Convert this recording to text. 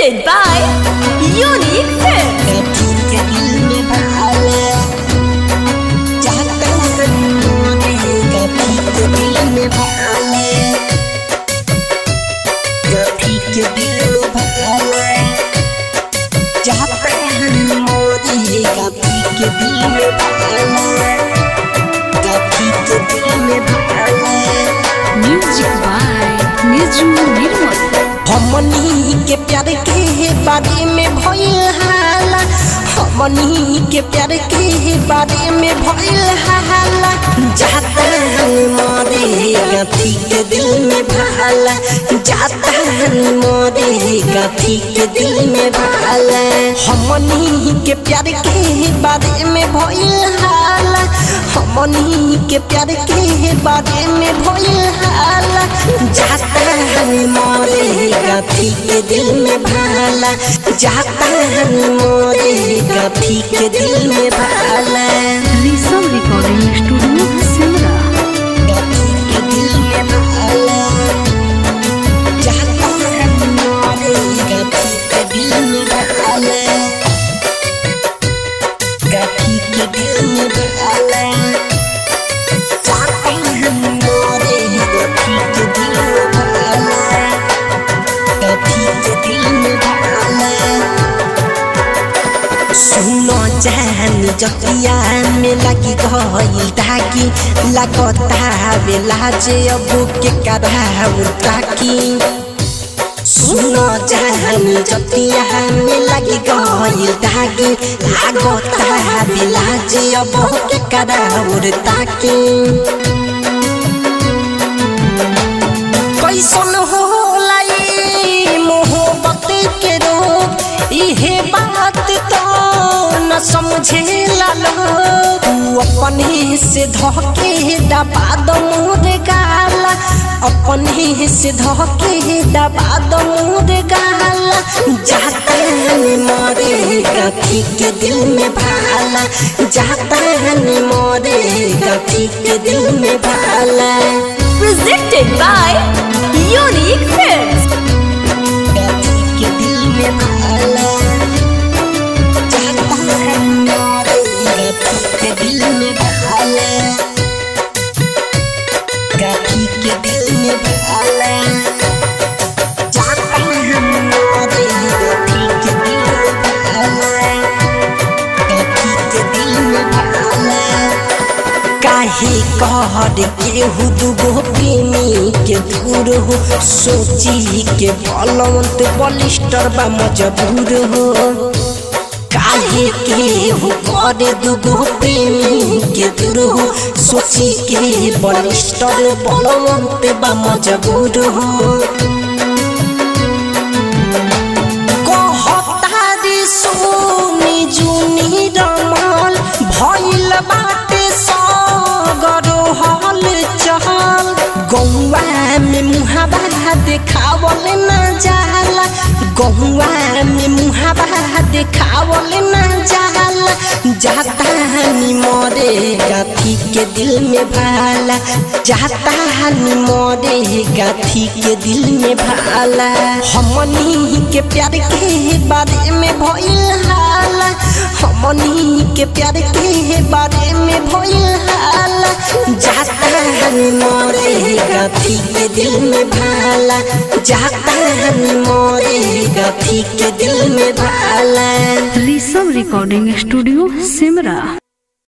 Presented by Unique Films. Music by Niju Nirmal. हमनी के प्यार के बारे में भइल हाला हमनी के प्यार के बारे में भइल हाला जाता मरे गथी के दिल में भाला जाता मरे गथी के दिल में भाला हमनी के प्यार के बारे में भइल हाला हमनी के प्यार के बारे में भइल हाला जाता मरे गथी के दिल में भाला जाता मोरे गथी के दिल में भाला Risam Recording Studio, Simra. गथी के दिल में भाला जाता मोरे गथी के दिल में भाला गथी के दिल में भाला जाता मोरे गथी के दिल में भाला गथी के दिल में भाला सुनो जान जतिया में लगी गईल ताकि लगता बेला जे अब के कराव ताकि सुनो जान जतिया में लगी गईल ताकि लगता बेला जे अब के कराव ताकि कैसन होला ई मोहब्बत के रोग इहे बात तो न समझे लोग तू अपने से धोके दबा दो मोर गाला अपने से धोके दबा दो मोर गाला जाता मोरे गथी के दिल में भाला जाता मोरे गथी के दिल में भाला Presented by Unique Films. गथी के दिल में भाला जाता है मोरे गथी के दिल में भाला गथी के दिल में भाला जाता है मोरे गथी के दिल में भाला गथी के दिल में भाला काहे कहर केहू दुगो प्रेमी के दूर हो सोची के बलवंत बलिस्टर बा मजबूर हो काहे केहू करे दुगो प्रेमी के दूर हो सोची के बलिस्टर बलवंत बा मजबूर हो कहतारी सोनी जुनी रमल भइल बाटे सगरो हल चहल गौवा में मुहाबा देखावल न जाला गौवा में मुहाबा देखावल न जाला जाता हनी मोरे गाथी के दिल में भाला जाता हनी मोरे गाथी के दिल में भाला हमनी के प्यार के बारे में भइल हाला हमनी के प्यार के बारे में भइल हाला जाता हनी मोरे गाथी के दिल में भाला जाता हनी मोरे गाथी के दिल में भाला Risam Recording Studio, Simra.